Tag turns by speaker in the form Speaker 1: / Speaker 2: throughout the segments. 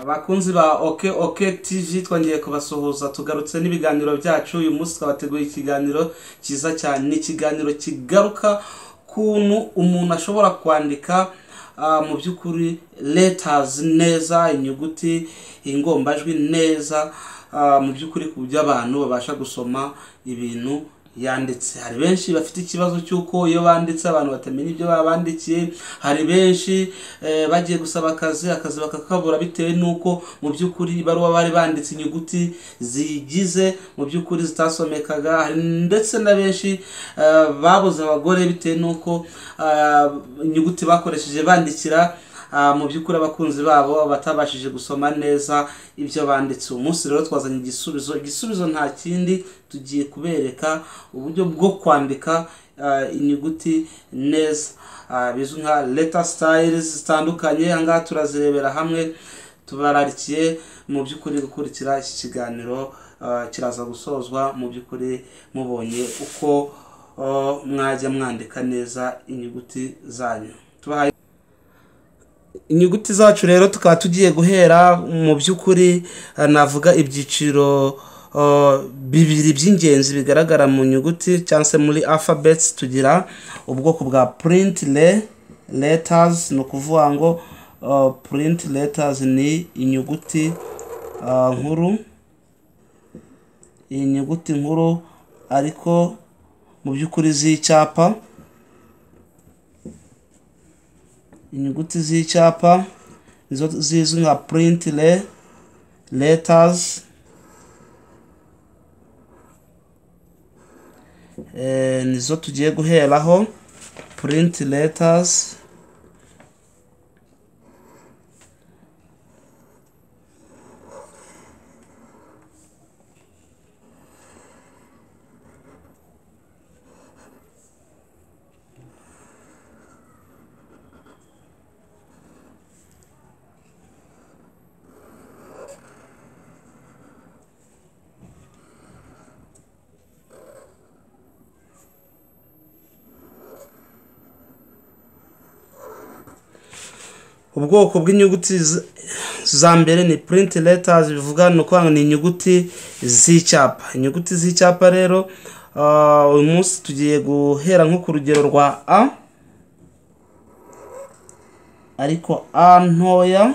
Speaker 1: abakunzi ba oke oke tv twongeye kubasuhuza tugarutse n'ibiganiro byacu uyu munsi twabateguye ikiganiro cyiza cyane ni ikiganiro kigaruka kuntu umuntu ashobora kwandika ah, mu by'ukuri letters neza inyuguti ingombajwi neza ah, mu by'ukuri ku buryo abantu babasha gusoma ibintu yanditse hari benshi bafite ikibazo cy'uko iyo banditse abantu batamenya ibyo babandikiye hari benshi eh, bagiye gusaba akazi akazi bakakabura bitewe n'uko mu by'ukuri ibaruwa bari banditse inyuguti zigize mu by'ukuri zitasomekaga hari ndetse na benshi eh, babuze abagore bitewe n'uko ah, inyuguti bakoresheje bandikira ah, mu by'ukuri abakunzi babo batabashije gusoma neza ibyo banditse uyu munsi rero twazanye igisubizo igisubizo nta kindi tugiye kubereka uburyo bwo kwandika ah, inyuguti neza Ah, bizwi nka letter styles zitandukanye ahangaha turazirebera hamwe tubararikiye mu by'ukuri gukurikira iki kiganiro ah, kiraza gusozwa mu by'ukuri mubonye uko ah, mwajya mwandika neza inyuguti zanyu tubahaye inyuguti zacu rero tukaba tugiye guhera mu by'ukuri eh, navuga ibyiciro eh, bibiri by'ingenzi bigaragara mu nyuguti cyangwa se muri alphabets tugira ubwoko bwa print le letters ni ukuvuga ngo eh, print letters ni inyuguti eh, nkuru iyi nyuguti nkuru ariko mu by'ukuri z'icyapa inyuguti z'icyapa nizo zizwi nka print le letters Eh, nizo tugiye guheraho print letters ubwoko bw'inyuguti z- za mbere ni print letters bivuga ni ukuvuga ngo ni inyuguti z'icyapa inyuguti z'icyapa rero ah, uyu munsi tugiye guhera nko ku rugero rwa a ariko a ntoya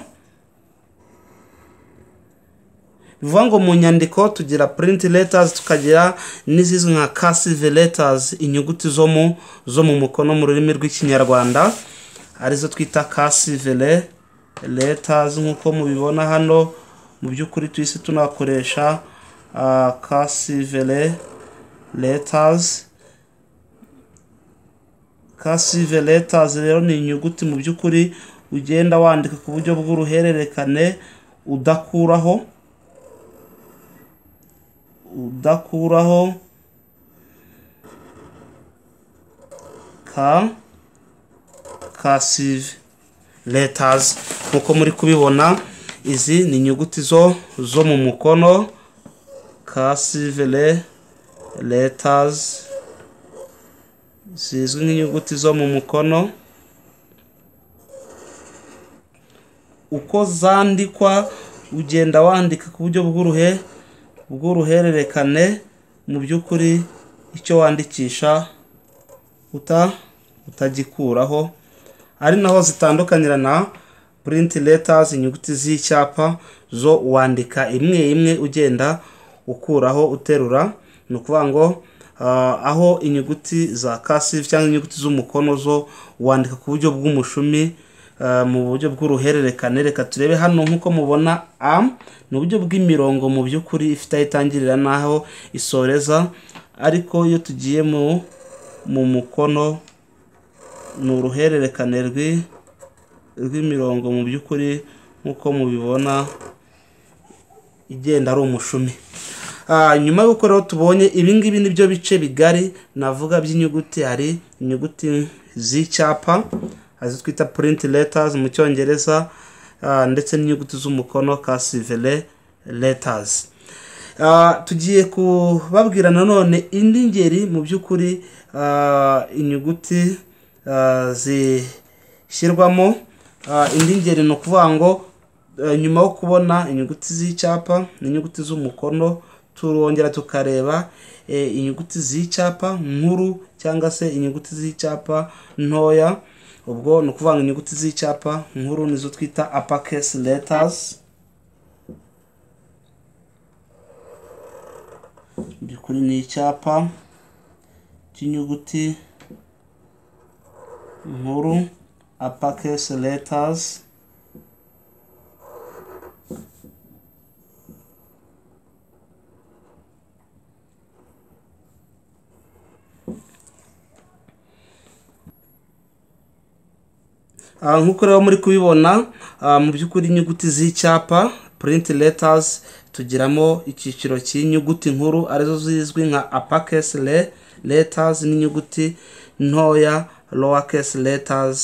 Speaker 1: bivuga ngo mu nyandiko tugira print letters tukagira n'izizwi nka cursive letters inyuguti zo mu zo mu mukono mu rurimi rw'ikinyarwanda arizo twita cursive le- letters nk'uko mubibona hano mu by'ukuri twese tunakoresha ah, cursive le- letters cursive letters rero ni inyuguti mu by'ukuri ugenda wandika ku buryo bw'uruhererekane udakuraho udakuraho ka cursive letters nk'uko muri kubibona izi ni inyuguti zo zo mu mukono cursive le- letters zizwi nk'inyuguti zo mu mukono uko zandikwa ugenda wandika ku buryo bw'uruhe bw'uruhererekane mu by'ukuri icyo wandikisha uta utagikuraho ari naho zitandukanira na print letters inyuguti z'icyapa zo wandika imwe imwe ugenda ukuraho uterura ni ukuvuga ngo ah, aho inyuguti za cursive cyangwa inyuguti z'umukono zo wandika ku buryo bw'umushumi ah, mu buryo bw'uruhererekane reka turebe hano nk'uko mubona a ni uburyo bw'imirongo mu by'ukuri ifite aho itangirira n'aho isoreza ariko iyo tugiye mu mu mukono ni uruhererekane rwi- rw'imirongo mu by'ukuri nk'uko mubibona igenda ari umushumi Ah, nyuma y'uko rero tubonye ibingibi nibyo bice bigari navuga by'inyuguti hari inyuguti z'icyapa arizo twita print letters mu cyongereza ah, ndetse n'inyuguti z'umukono cursive le- letters Ah, tugiye kubabwira nanone indi ngeri mu by'ukuri ah, inyuguti ah, zishyirwamo Ah, indi ngeri ni ukuvuga ngo Eh, nyuma yo kubona inyuguti z'icyapa n'inyuguti z'umukono turongera tukareba eh, inyuguti z'icyapa nkuru cyangwa se inyuguti z'icyapa ntoya ubwo ni ukuvuga ngo inyuguti z'icyapa nkuru nizo twita uppercase letters mu by'ukuri ni icyapa cy'inyuguti nkuru uppercase letters Ah, nk'uko rero muri kubibona ah, mu by'ukuri inyuguti z'icyapa print letters tugiramo icyiciro cy'inyuguti nkuru arizo zizwi nka uppercase le- letters n'inyuguti ntoya lowercase letters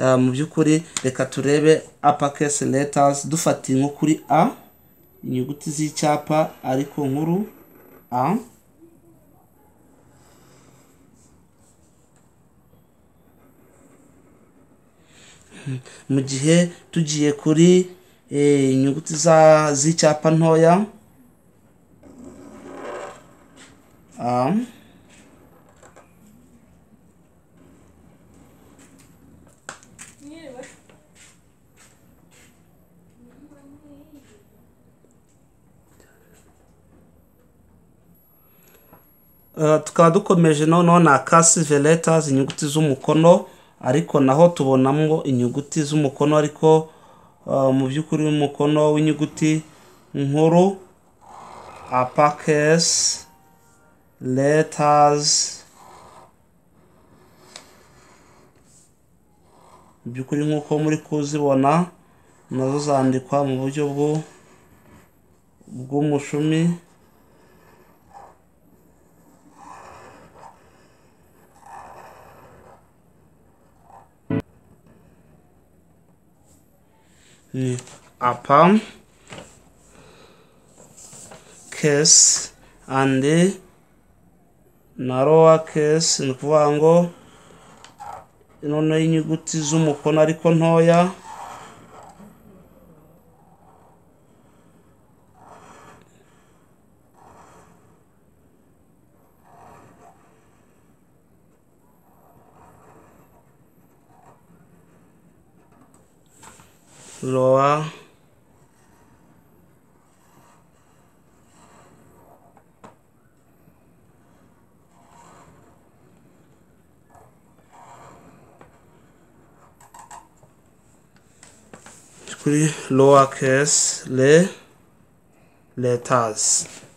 Speaker 1: Ah, mu by'ukuri reka turebe uppercase letters dufatiye nko kuri a inyuguti z'icyapa ariko nkuru a mu gihe tugiye kuri eh, inyuguti za- z'icyapa ntoya A. Eh, tukaba dukomeje noneho na kasive letters inyuguti z'umukono ariko naho tubonamo inyuguti z'umukono ariko eh, mu by'ukuri umukono w'inyuguti nkuru apakesi letters mu by'ukuri nk'uko muri kuzibona nazo zandikwa mu buryo bwo bw'umushumi ni apa kesi andi na rowa kesi ni ukuvuga ngo noneho inyuguti z'umukono ariko ntoya rowa kuri lower case le letters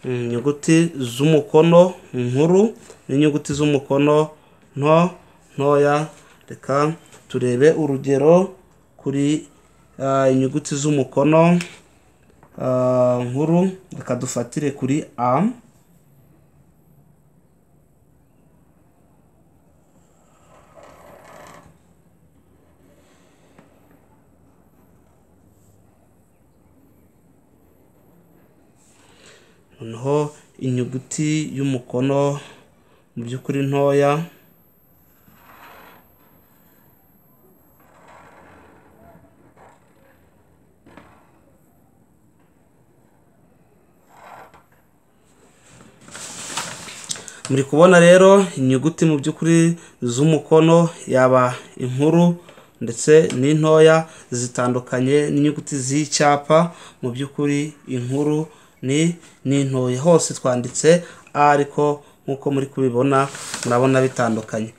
Speaker 1: Mm, inyuguti z'umukono nkuru n'inyuguti z'umukono nto ntoya reka turebe urugero kuri ah, inyuguti z'umukono ah, nkuru reka dufatire kuri a noneho inyuguti y'umukono mu by'ukuri ntoya muri kubona rero inyuguti mu by'ukuri z'umukono yaba inkuru ndetse n'intoya zitandukanye n'inyuguti z'icyapa mu by'ukuri inkuru ni n'intoya hose twanditse a ariko nk'uko muri kubibona murabona bitandukanye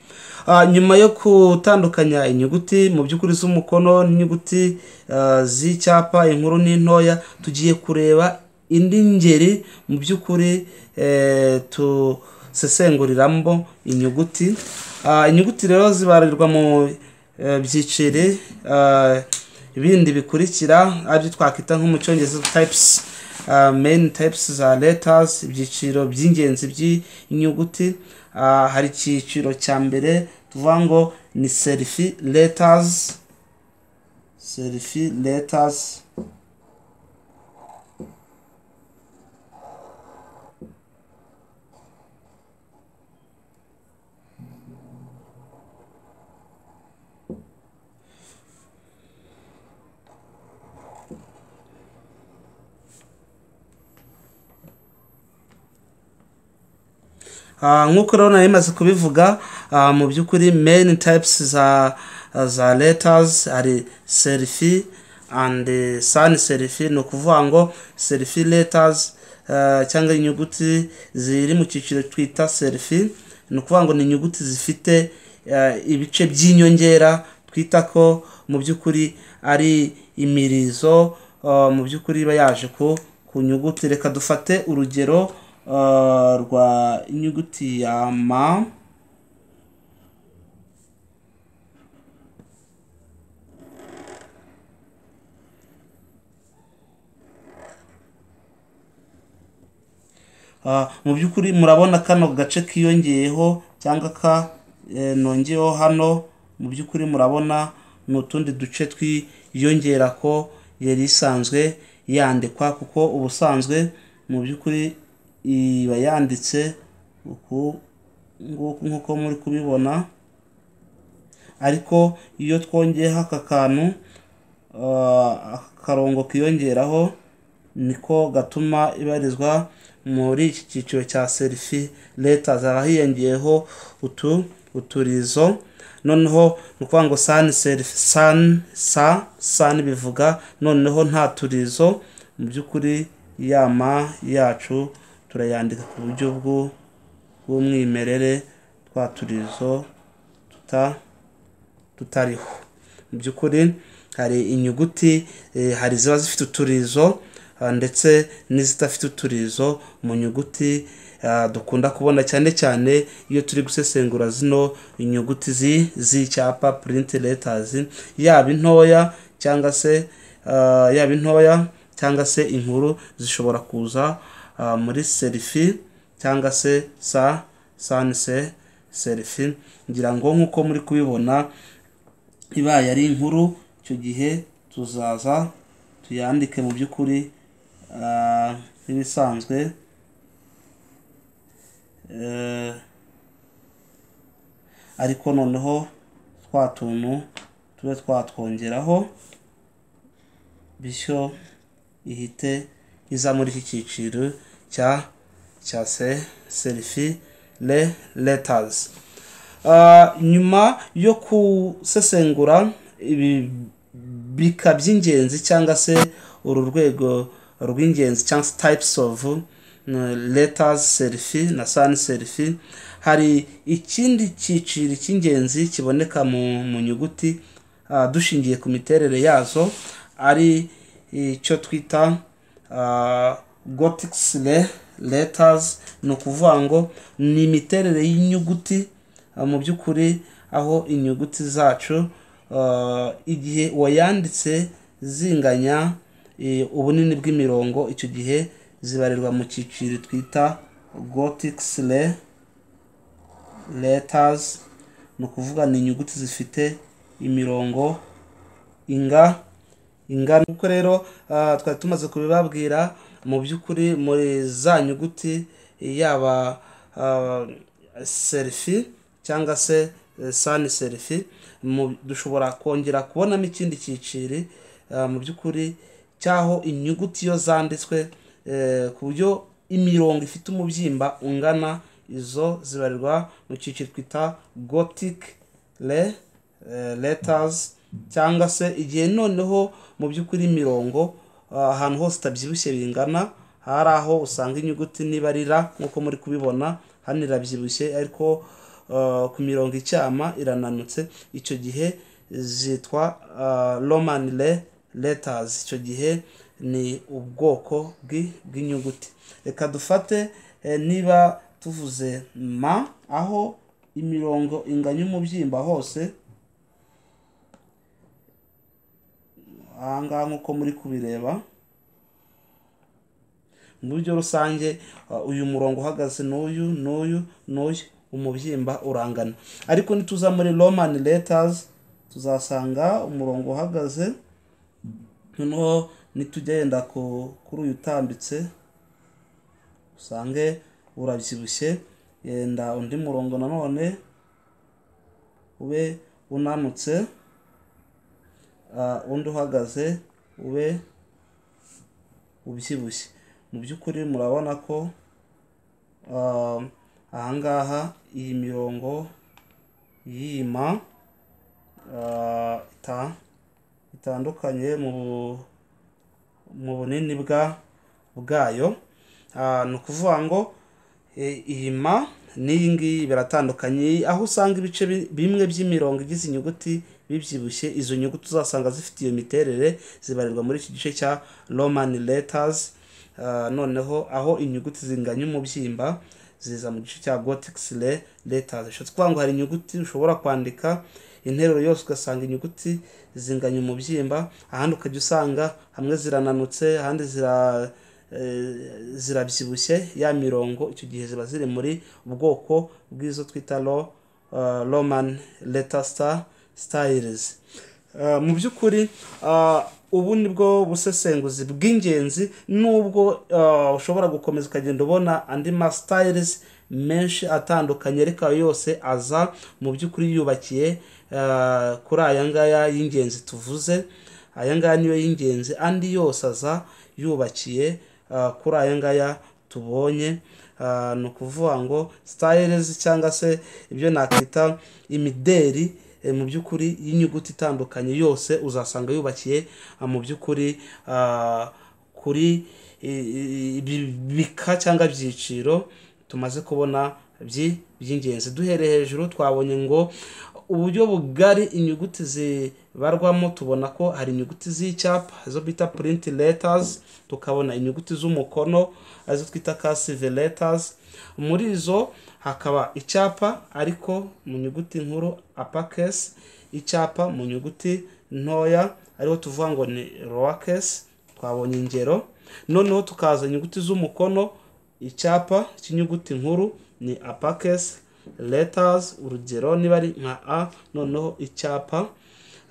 Speaker 1: Ah, nyuma yo gutandukanya inyuguti mu by'ukuri z'umukono n'inyuguti ah, z'icyapa inkuru n'intoya tugiye kureba indi ngeri mu by'ukuri eh, tusesenguriramo inyuguti Ah, inyuguti rero zibarirwa mu eh, byiciri ah, ibindi bikurikira aribyo twakwita nko mu cyongereza types ah, main types za letters ibyiciro by'ingenzi by'inyuguti Ah, hari icyiciro cya mbere tuvuga ngo ni serifi letters serifi letters Ah, nk'uko rero nari maze kubivuga ah, mu by'ukuri main types za za letters hari serifi and eh, sans serifi ni ukuvuga ngo serifi letters ah, cyangwa inyuguti ziri mu cyiciro twita serifi ni ukuvuga ngo ni inyuguti zifite ah, ibice by'inyongera twita ko mu by'ukuri ari imirizo ah, mu by'ukuri iba yaje ku ku nyuguti reka dufate urugero ah, rwa inyuguti ya ma Ah, mu by'ukuri murabona kano gace kiyongeyeho cyangwa ka eh, nongeyeho hano mu by'ukuri murabona ni utundi duce twiyongera ko yari isanzwe yandikwa kuko ubusanzwe mu by'ukuri iba yanditse uku nguku nk'uko muri kubibona ariko iyo twongeyeho aka kantu ah, aka karongo kiyongeraho niko gatuma ibarizwa muri iki cyiciro cya serifi leta zaba hiyongeyeho utu uturizo noneho ni ukuvuga ngo sani serifi sani sa sani bivuga noneho nta turizo mu by'ukuri yama yacu turayandika ku buryo bw'u- bw'umwimerere twa turizo tuta tutariho mu by'ukuri hari inyuguti eh, hari ziba zifite uturizo ah, ndetse n'izidafite uturizo mu nyuguti ah, dukunda kubona cyane cyane iyo turi gusesengura zino inyuguti zi- z'icyapa print letters yaba intoya cyangwa se ah, yaba intoya cyangwa se inkuru zishobora kuza ah, muri serifi cyangwa se sa sanse serifi ngira ngo nk'uko muri kubibona ibaye ari inkuru icyo gihe tuzaza tuyandike mu by'ukuri ah, nk'ibisanzwe Eh, ariko noneho twa tuntu tube twatwongeraho bityo ihite iza muri iki cyiciro cya cya se serifi le letters Ah, nyuma yo gusesengura ibi bika by'ingenzi cyangwa se uru rwego rw'ingenzi cyangwa se types of uh, letters serifi na sans serifi hari ikindi cyiciro cy'ingenzi kiboneka mu, mu nyuguti ah, dushingiye ku miterere yazo ari icyo twita ah, gothic le- letters ni ukuvuga ngo ni imiterere y'inyuguti ah, mu by'ukuri aho inyuguti zacu ah, igihe wayanditse zinganya eh, ubunini bw'imirongo icyo gihe zibarirwa mu cyiciro twita gothic le letters ni ukuvuga ni inyuguti zifite imirongo inga ingana uko rero ah, twari tumaze kubibabwira mu by'ukuri muri za nyuguti yaba ah, serifi cyangwa se eh, sani serifi mu- dushobora kongera kubonamo ikindi cyiciro ah, mu by'ukuri cyaho inyuguti iyo zanditswe eh, ku buryo imirongo ifite umubyimba ungana izo zibarirwa mu cyiciro twita gothic le eh, letters cyangwa se igihe noneho mu by'ukuri imirongo ah, ahantu hose itabyibushye bingana hari aho usanga inyuguti nibarira nk'uko muri kubibona hano irabyibushye ariko ah, ku mirongo icyama irananutse icyo gihe zitwa ah, roman le letters icyo gihe ni ubwoko bw'i- bw'inyuguti reka dufate eh, niba tuvuze ma aho imirongo inganya umubyimba hose ahangaha nk'uko muri kubireba mu buryo rusange uh, uyu murongo uhagaze n'uyu n'uyu n'uyu umubyimba urangana ariko nituza muri roman letters tuzasanga umurongo uhagaze noneho nitujya yenda ku- kuri uyu utambitse usange urabyibushye yenda undi murongo nanone ube unanutse ah, undi uhagaze ube ubyibushye mu by'ukuri murabona ko ah, ahangaha iyi mirongo yima ah, ita- itandukanye mu mu bunini bwa bwayo Ah, ni ukuvuga ngo e, iyima n'iyi ngiyi biratandukanye aho usanga ibice bi- bimwe by'imirongo igize inyuguti bibyibushye izo nyuguti uzasanga zifite iyo miterere zibarirwa muri iki gice cya roman letters Ah, noneho aho inyuguti zinganya umubyimba ziza mu gice cya gothic le- letters bishatse kuvuga ngo hari inyuguti ushobora kwandika interuro yose ugasanga inyuguti zinganya umubyimba ahandi ukajya usanga hamwe zirananutse ahandi zira eh, zirabyibushye ya mirongo icyo gihe ziba ziri muri ubwoko bw'izo twita ro eh, roman letter star styles Eh, mu by'ukuri ah, ubu ni bwo busesenguzi bw'ingenzi nubwo ah, ushobora gukomeza ukagenda ubona andi masitayirizi menshi atandukanye ariko ayo yose aza mu by'ukuri yubakiye ah, kuri aya ngaya y'ingenzi tuvuze aya ngaya niyo y'ingenzi andi yose aza yubakiye ah, kuri aya ngaya tubonye Ah, ni ukuvuga ngo sitayirizi cyangwa se ibyo nakwita imideri E, mu by'ukuri y'inyuguti itandukanye yose uzasanga yubakiye ah, mu by'ukuri ah, kuri i- i- ibi- bika cyangwa byiciro tumaze kubona by- by'ingenzi duhereye hejuru twabonye ngo uburyo bugari inyuguti zibarwamo tubona ko hari inyuguti z'icyapa izo bita print letters tukabona inyuguti z'umukono arizo twita cursive letters muri izo hakaba icyapa ariko mu nyuguti nkuru uppercase icyapa mu nyuguti ntoya ariho tuvuga ngo ni lowercase twabonye ingero noneho tukaza inyuguti z'umukono icyapa cy'inyuguti nkuru ni uppercase letters urugero niba ari nka a noneho icyapa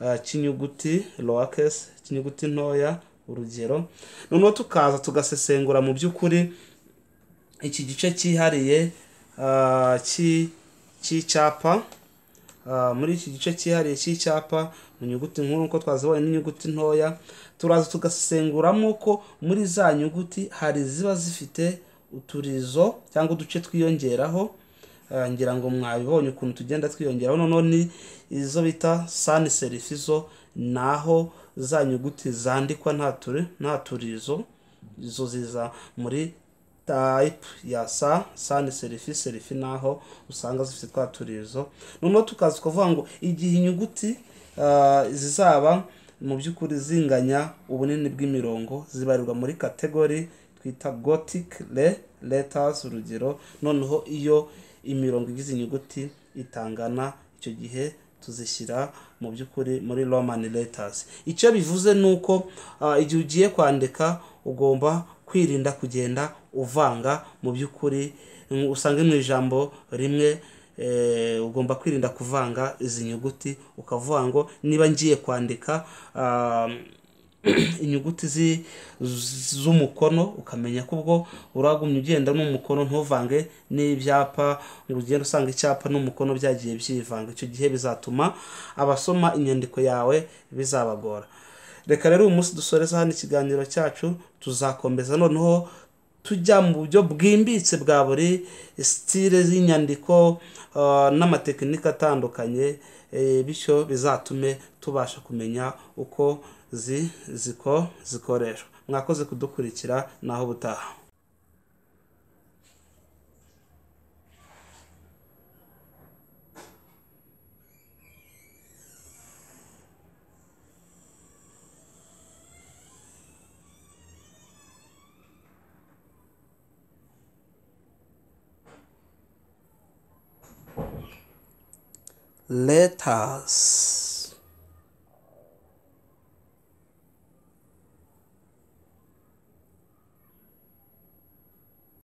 Speaker 1: ah, cy'inyuguti lowercase cy'inyuguti ntoya urugero noneho tukaza tugasesengura mu by'ukuri iki gice cyihariye ah, cy- cy'icyapa Ah, muri iki gice cyihariye cy'icyapa mu nyuguti nkuru nk'uko twazibonye n'inyuguti ntoya turaza tugasesenguramo ko muri za nyuguti hari ziba zifite uturizo cyangwa uduce twiyongeraho Ah, ngira ngo mwabibonye ukuntu tugenda twiyongeraho noneho ni izo bita sani serifi zo ni aho za nyuguti zandikwa nta turi- nta turizo izo ziza muri type ya sa sani serifi serifi naho usanga zifite twa turizo noneho tukaza tukavuga ngo igihe inyuguti ah, zizaba mu by'ukuri zinganya ubunini bw'imirongo zibarirwa muri kategori twita gothic le letters urugero noneho iyo imirongo igize inyuguti itangana icyo gihe tuzishyira mu by'ukuri muri roman letters icyo bivuze ni uko ah, igihe ugiye kwandika ugomba kwirinda kugenda uvanga mu by'ukuri mm, usange mu ijambo rimwe eh, ugomba kwirinda kuvanga izi nyuguti ukavuga ngo niba ngiye kwandika ah, inyuguti zi- z- z'umukono ukamenya ko ubwo uragumye ugenda n'umukono ntuvange n'ibyapa ngo ugende usanga icyapa n'umukono byagiye byivanga icyo gihe bizatuma abasoma inyandiko yawe bizabagora reka rero uyu munsi dusoreza hano ikiganiro cyacu tuzakomeza noneho tujya mu buryo bwimbitse bwa buri sitire z'inyandiko ah, n'amatekinike atandukanye eh, bityo bizatume tubasha kumenya uko zi ziko zikoreshwa mwakoze kudukurikira naho ubutaha letters